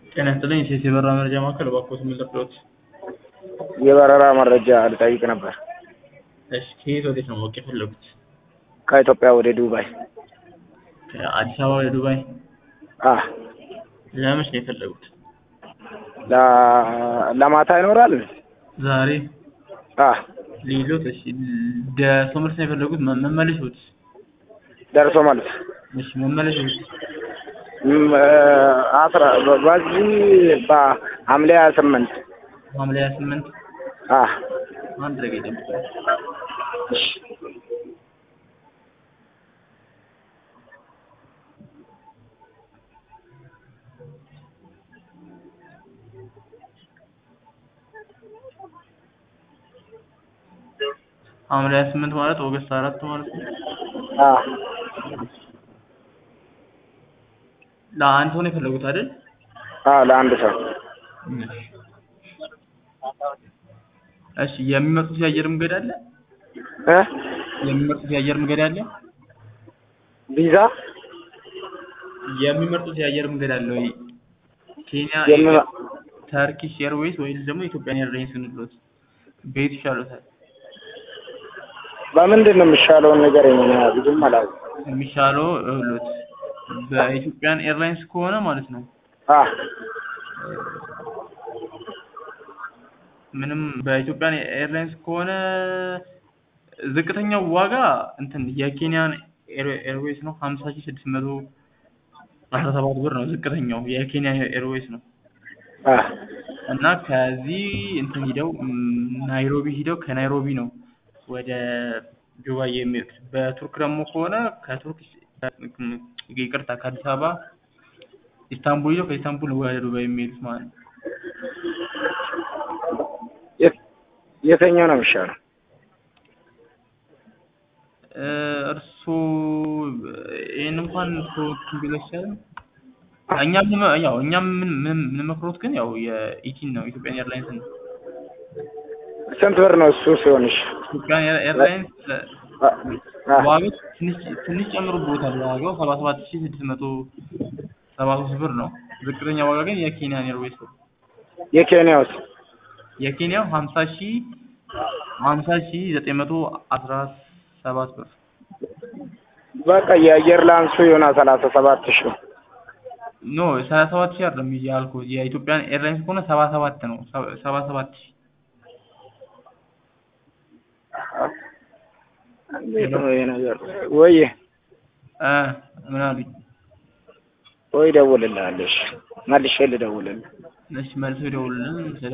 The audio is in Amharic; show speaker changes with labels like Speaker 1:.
Speaker 1: ጤና ይስጥልኝ የሴት የበረራ መረጃ ማዕከል እባክዎት ምን ልርዳዎት?
Speaker 2: የበረራ መረጃ ልጠይቅ ነበር።
Speaker 1: እሺ ከየት ወዴት ነው ማወቅ የፈለጉት?
Speaker 2: ከኢትዮጵያ ወደ ዱባይ።
Speaker 1: ከአዲስ አበባ ወደ ዱባይ?
Speaker 2: አ
Speaker 1: ለመች ነው የፈለጉት?
Speaker 2: ለ- ለማታ ይኖራል?
Speaker 1: ዛሬ
Speaker 2: አ
Speaker 1: ሊሎት? እሺ ደርሶ መልስ ነው የፈለጉት? መ- መመለሻዎት?
Speaker 2: ደርሶ መልስ
Speaker 1: እሺ መመለሻዎት?
Speaker 2: ም- አስራ በዚህ በሐምሌ ሀያ ስምንት
Speaker 1: ሐምሌ ሀያ ስምንት
Speaker 2: አ
Speaker 1: አንድ ደቂቃ ይጠብቁኝ። ሐምሌ ሀያ ስምንት ማለት ኦገስት አራት ማለት ነው።
Speaker 2: አ
Speaker 1: ለአንድ ሰው ነው የፈለጉት አይደል?
Speaker 2: አ ለአንድ ሰው
Speaker 1: እሺ የሚመጡት የአየር መንገድ አለ?
Speaker 2: እ
Speaker 1: የሚመርጡት የአየር መንገድ አለ?
Speaker 2: ቪዛ
Speaker 1: የሚመርጡት የአየር መንገድ አለ ወይ? ኬንያ፣
Speaker 2: የምመ-
Speaker 1: ተርኪሽ ኤርዌይስ ወይስ ደግሞ ኢትዮጵያን ኤርላይንስ እንሎት? ቤት ይሻሎታል?
Speaker 2: በምንድን ነው የሚሻለውን ንገረኝ። እኔ ብዙም አላውቅም።
Speaker 1: የሚሻለው እሎት በኢትዮጵያን ኤርላይንስ ከሆነ ማለት ነው
Speaker 2: አ
Speaker 1: ምንም በኢትዮጵያን ኤርላይንስ ከሆነ ዝቅተኛው ዋጋ እንትን የኬንያን ኤር- ኤርዌይስ ነው ሀምሳ ሺህ ስድስት መቶ አስራ ሰባት ብር ነው ዝቅተኛው የኬንያ ኤርዌይስ ነው
Speaker 2: አ
Speaker 1: እና ከዚህ እንትን ሂደው ም፣ ናይሮቢ ሂደው ከናይሮቢ ነው ወደ ዱባይ የሚሄዱት በቱርክ ደግሞ ከሆነ ከቱርክ ይቅርታ ከአዲስ አበባ ኢስታንቡል ሂደው ከኢስታንቡል ወደ ዱባይ የሚሄዱት ማለት ነው
Speaker 2: የት- የትኛው ነው የሚሻለው?
Speaker 1: እ፣ እርስዎ ይህን እንኳን ሰዎችን ቢለው ይሻላል። እኛ ምን ያው እኛ ምን ምን የምንመክሮት ግን ያው የኢቲን ነው ኢትዮጵያን ኤርላይንስ ነው።
Speaker 2: ስንት ብር ነው እሱ ሲሆንሽ?
Speaker 1: ኢትዮጵያን ኤር- ኤርላይንስ ለ-
Speaker 2: አ አ
Speaker 1: ዋጋው ትንሽ ትንሽ ጨምሮበታል። ዋጋው ሰባ ሰባት ሺህ ስድስት መቶ ሰባ ሶስት ብር ነው። ዝቅተኛ ዋጋ ግን የኬንያን ኤርዌይስ ነው።
Speaker 2: የኬንያውስ?
Speaker 1: የኬንያው ሀምሳ ሺህ ሀምሳ ሺህ ዘጠኝ መቶ አስራ ሰባት ብር
Speaker 2: በቃ የአየር ላንሱ የሆነ ሰላሳ ሰባት ሺህ
Speaker 1: ኖ ሰባ ሰባት ሺህ አይደለም ያልኩት የኢትዮጵያን ኤርላይንስ ከሆነ ሰባ ሰባት ነው ሰባ- ሰባ ሰባት ሺህ
Speaker 2: እንዴት ነው ይሄ ነገር? ወይ
Speaker 1: እ ምን አሉኝ?
Speaker 2: ወይ ደውልልሃለሽ መልሼ ልደውልልህ።
Speaker 1: እሺ መልሰው ይደውሉልን።